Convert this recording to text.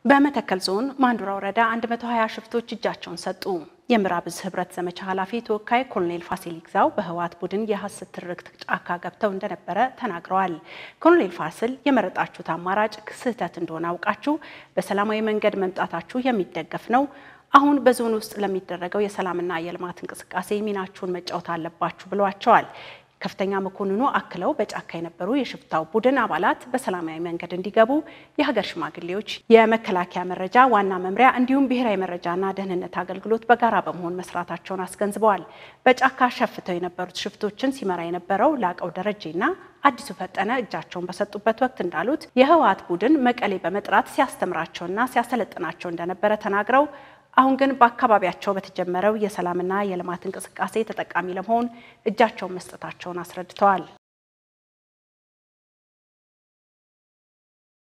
በመተከል ዞን ማንዱራ ወረዳ 120 ሽፍቶች እጃቸውን ሰጡ። የምዕራብ ዕዝ ህብረት ዘመቻ ኃላፊ ተወካይ ኮሎኔል ፋሲል ይግዛው በህወሓት ቡድን የሐሰት ትርክት ጫካ ገብተው እንደነበረ ተናግረዋል። ኮሎኔል ፋሲል የመረጣችሁት አማራጭ ስህተት እንደሆነ አውቃችሁ በሰላማዊ መንገድ መምጣታችሁ የሚደገፍ ነው። አሁን በዞን ውስጥ ለሚደረገው የሰላምና የልማት እንቅስቃሴ ሚናችሁን መጫወት አለባችሁ ብለዋቸዋል። ከፍተኛ መኮንኑ አክለው በጫካ የነበሩ የሽፍታው ቡድን አባላት በሰላማዊ መንገድ እንዲገቡ የሀገር ሽማግሌዎች፣ የመከላከያ መረጃ ዋና መምሪያ እንዲሁም ብሔራዊ መረጃና ደህንነት አገልግሎት በጋራ በመሆን መስራታቸውን አስገንዝበዋል። በጫካ ሸፍተው የነበሩት ሽፍቶችን ሲመራ የነበረው ላቀው ደረጀና አዲሱ ፈጠነ እጃቸውን በሰጡበት ወቅት እንዳሉት የህወሓት ቡድን መቀሌ በመጥራት ሲያስተምራቸውና ሲያሰለጥናቸው እንደነበረ ተናግረው አሁን ግን በአካባቢያቸው በተጀመረው የሰላምና የልማት እንቅስቃሴ ተጠቃሚ ለመሆን እጃቸውን መስጠታቸውን አስረድተዋል።